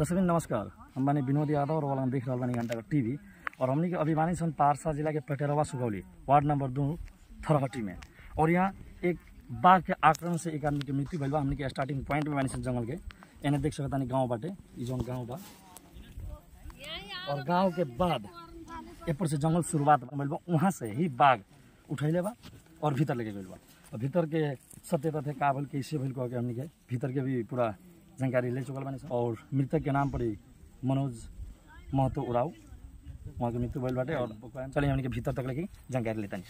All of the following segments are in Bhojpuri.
दर्शक नमस्कार हम बानी विनोद यादव और वाला देख रहल बानी घंटा का टीवी और हमनी के अभी बानी सन पारसा जिला के पेटेरवा सुगौली वार्ड नंबर दो थरहटी में और यहाँ एक बाघ के आक्रमण से एक आदमी के मृत्यु भइल बा हमनी के स्टार्टिंग पॉइंट में बानी सन जंगल के एने देख सकत तानी गाँव बाटे ई जौन गाँव बा और गाँव के बाद एपर से जंगल शुरुआत भइल बा वहाँ से ही बाघ उठैले बा और भीतर लेके गइल बा और भीतर के सत्य तथ्य का भइल कैसे भइल कह के हमनी के भीतर के भी पूरा जानकारी ले चुकल बानी सन। और मृतक के नाम पड़ी मनोज महतो उराव वहाँ के मृत्यु भइल बाटे और चलिए हमनी के भीतर तक लेके जानकारी लेता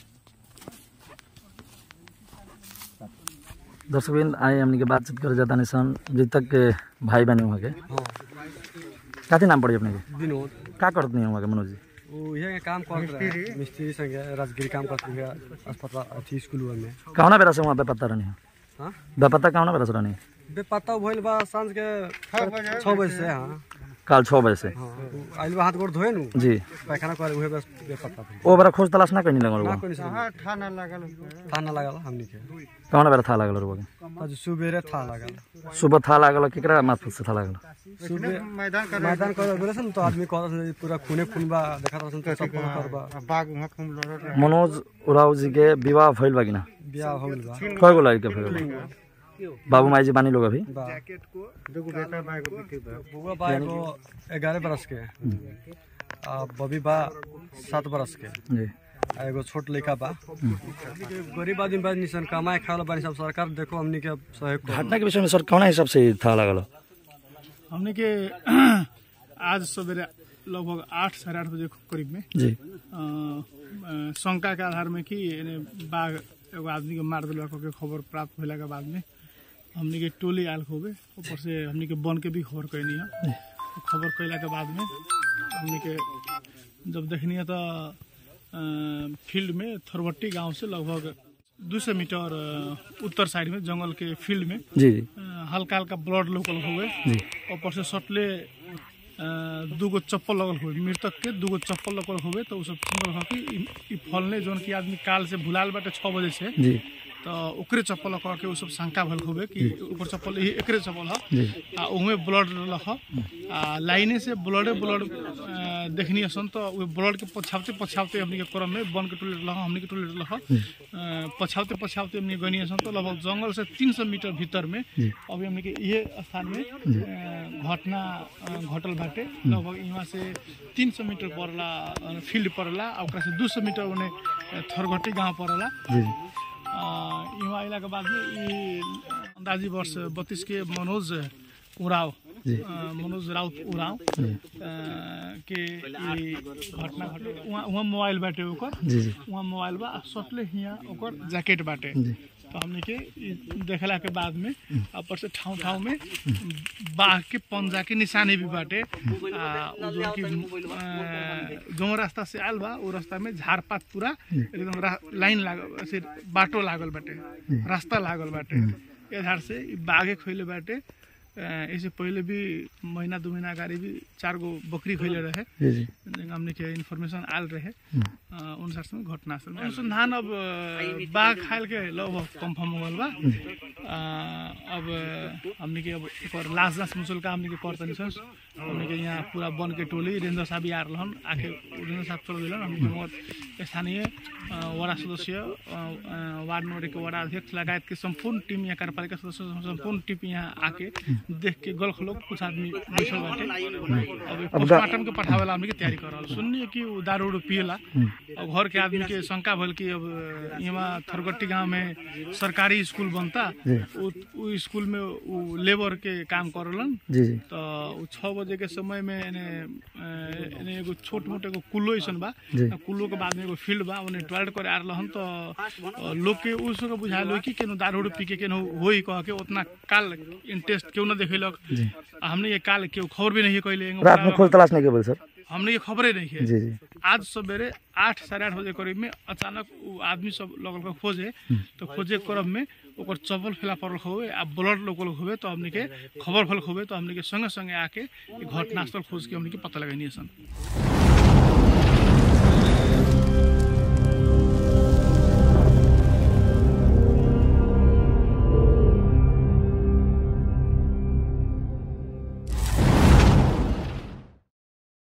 दर्शक आए हमनी के बातचीत करे जाता नहीं सन मृतक के भाई बने वहाँ के हाँ काथी नाम पड़ी अपने के विनोद का करत नहीं वहाँ के मनोज जी वो ये काम करते रहे मिस्त्री संगे राजगिरी काम करते हुए अस्पताल अथी स्कूल में कौना बेरा से वहाँ बेपत्ता रहनी है हाँ बेपत्ता कौना बेरा से रहनी बेपत्ता भइल बा सांझ के छः बजे से हाँ काल छः बजे से हाँ आइल बा हाथ गोड़ धोए नु जी पैखाना करे उहे बस बेपत्ता भइल ओ बेरा खोज तलाश ना कहीं लगल ना बा कोई नहीं थाना लागल थाना लागल हमनी के कौना बेरा था लागल रुआ के आज सुबेरे था लागल सुबह था लागल केकरा मार्फत से था लागल सुबह मैदान कर मैदान कर बोले सन तो आदमी कहत पूरा खूने खून बा देखा रहसन तो सब करबा बाघ वहाँ खूब लड़ल मनोज उराव जी के विवाह भइल बा कि ना बियाह हो गइल बा कय गो लड़के भइल बा बाबू माई जी बानी लोग अभी बा दूगो बेटा बा एगो बेटी बा बुआ बा एगो ग्यारह बरस के आ बबी बा सात बरस के जी आ एगो छोट लड़का बा गरीब आदमी बा निसन कमाए खाए वाला बानी सब सरकार देखो हमनी के सहयोग करो। घटना के विषय में सर कौना हिसाब से था लागल हमने के आज सवेरे लगभग आठ साढ़े आठ बजे करीब में जी अ, अ, शंका के आधार में कि एने बाघ एगो आदमी के मार दिलवा के खबर प्राप्त होला के बाद में हमने के टोली आयल होबे ऊपर से हमने के बन के भी खबर कैनी है खबर कैला के बाद में हमने के जब देखनी है तो अ, फील्ड में थरवट्टी गांव से लगभग दो सौ मीटर अ, उत्तर साइड में जंगल के फील्ड में जी जी अ, हल्का हल्का ब्लड लोकल हुए जी ऊपर से सटले अ, दूगो चप्पल लगल हुए मृतक के दूगो चप्पल लगल हुए तो उ सब सुंदर हो कि इ- इ फलने जोन की आदमी काल से भुलाल बाटे छः बजे से जी तो ओकरे चप्पल कह के उ सब शंका भल हुए कि ओकर चप्पल यही एकरे चप्पल ह जी आ उमे ब्लड रख आ लाइने से ब्लडे ब्लड देखनी सन तो उ ब्लड के पछावते पछावते हमनी के क्रम में बन के टोले लख हमनी के टोले लख पछावते पछावते हमनी गनी सन तो लगभग जंगल से 300 मीटर भीतर में अभी हमनी के ये स्थान में अ, घटना अ, घटल बाटे लगभग यहाँ से 300 मीटर पड़ला अ, फील्ड पड़ला आ ओकरा से 200 मीटर ओने अ, थरघटी गांव पड़ला जी यहाँ अला के बाद में ई अंदाजी वर्ष बत्तीस के मनोज उराव जी। अ, मनोज राउत उराव अ, के ई घटना घटल वहाँ वहाँ मोबाइल बाटे ओकर जी जी वहाँ मोबाइल बा आ सटले हियाँ ओकर जैकेट बाटे जी तो हमने के ई देखला के बाद में ऊपर से ठाउँ ठाउँ में बाघ के पंजा के निशानी भी बाटे आ उ जो कि अ, जो रास्ता से आयल बा उ रास्ता में झाड़ पात पूरा एकदम रा- लाइन लागल ऐसे बाटो लागल बाटे रास्ता लागल बाटे ए झाड़ से ई बाघे खैले बाटे अ, इससे पहले भी महीना दू महीना अगाडि भी चार गो बकरी खैले रहे जी जी जगह हमने के इन्फॉर्मेशन आयल रहे अनुसार से घटना स्थल में अनुसंधान अब अ, बाघ खायल के लगभग कंफर्म हो गल बा अ, अब हमने के अब एकर लाश जांच मुसलका हमने के कर तनी सन हमने के यहाँ पूरा वन के टोली रेंजर साहब भी आ रहलन आके रेंजर साहब चल गेलन हमने के मगर स्थानीय अ, वार्ड सदस्य अ, अ, वार्ड नंबर एक वार्ड अध्यक्ष लगायत के संपूर्ण टीम यहाँ कार्यपालिका सदस्य संपूर्ण टीम यहाँ आके देख के गलख लोग कुछ आदमी बैठल बाटे अब पोस्टमार्टम के पठावे ला हमने के तैयारी कर रहल सुननी कि उ दारू उरू पियला अब घर के आदमी के शंका भल कि अब यहाँ थरगट्टी गांव में सरकारी स्कूल बनता उ उ स्कूल में उ लेबर के काम करलन जी जी तो उ छः बजे के समय में एने अ, एने एगो छोट मोट एगो कुल्लो ऐसन बा जी। आ कुल्लो के बाद में एगो फील्ड बा ओने टॉयलेट करे आ रहलन तो अ, लोग के उस के बुझायल हो कि केनो दारू उरू पी के केनो होई कह के उतना काल इंटरेस्ट क्यों ना देखेलक आ हमने ये काल केहू खबर भी नहीं कैले रात में खोज तलाश नहीं के बोल सर हमने ये खबरें नहीं है जी जी आज सवेरे आठ साढ़े आठ बजे करीब में अचानक उ आदमी सब लगल के खोजे तो खोजे के क्रम में ओकर चप्पल फैला पड़ल हुए आ ब्लड लोकल हुए तो हमने के खबर फल हुए तो हमने के संगे संगे आके ई घटनास्थल खोज के हमने के पता लगनी सन